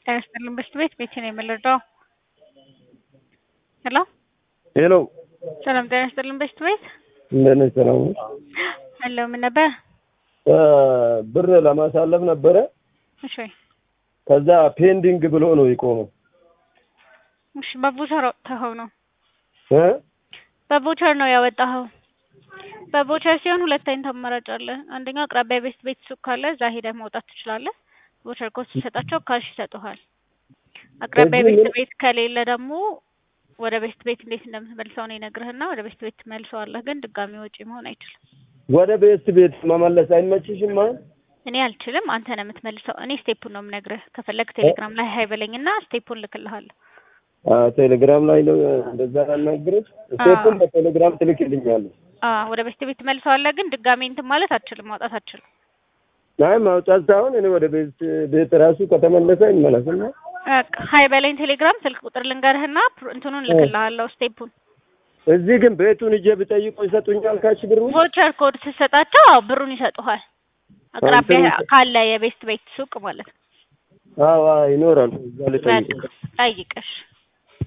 ጤና ይስጥልን በሽት ቤት ቤቴ ነው የምንረዳው። ሄሎ ሄሎ ሰላም ጤና ይስጥልን በሽት ቤት እንደት ነሽ? ሰላም ነሽ? ሄሎ ምን ነበር? እ ብር ለማሳለፍ ነበረ። እሺ ከዛ ፔንዲንግ ብሎ ነው የቆመው እሺ በቮቸር አውጥተኸው ነው እ በቮቸር ነው ያወጣኸው። በቮቸር ሲሆን ሁለት አይነት አማራጭ አለ። አንደኛው አቅራቢያ ቤት ቤት ሱቅ ካለ እዛ ሄደህ ማውጣት ትችላለህ። ቮቸር ኮድ ሲሰጣቸው ካሽ ይሰጡሃል። አቅራቢያ እዚህ ቤት ምን- ቤት ከሌለ ደግሞ ወደ ቤት ቤት እንዴት እንደምትመልሰው ነው ይነግርህና ወደ ቤት ቤት ትመልሰዋለህ። ግን ድጋሚ ወጪ መሆን አይችልም። ወደ ቤት ቤት መመለስ አይመችሽም? ማለት እኔ አልችልም፣ አንተ ነው የምትመልሰው። እኔ ስቴፑን ነው የምነግርህ። ከፈለግ ቴሌግራም ላይ ሀይ በለኝና ስቴፑን ልክልሃለሁ። ቴሌግራም ላይ ነው እንደዛ ያናግረሽ። ስቴፑን በቴሌግራም ትልክልኛለሽ። አዎ ወደ ቤት ቤት ትመልሰዋለህ። ግን ድጋሚ እንትን ማለት አትችልም፣ ማውጣት አትችልም። አይ ማውጣት ሳይሆን እኔ ወደ ቤት ቤት ራሱ ከተመለሰ ይመለስና በቃ ሀይ በለኝ ቴሌግራም ስልክ ቁጥር ልንገርህና ፕሮ- እንትኑን ልክልሃለሁ ስቴፑን። እዚህ ግን ቤቱን እጄ ብጠይቁ ይሰጡኛል ካሽ ብሩ? ቮቸር ኮድ ስትሰጣቸው አዎ ብሩን ይሰጡሃል። አቅራቢያ አንተ- ካለ የቤት ቤት ሱቅ ማለት ነው። አዎ አዎ፣ ይኖራል። እዛ ልጠይቅ በቃ ጠይቀሽ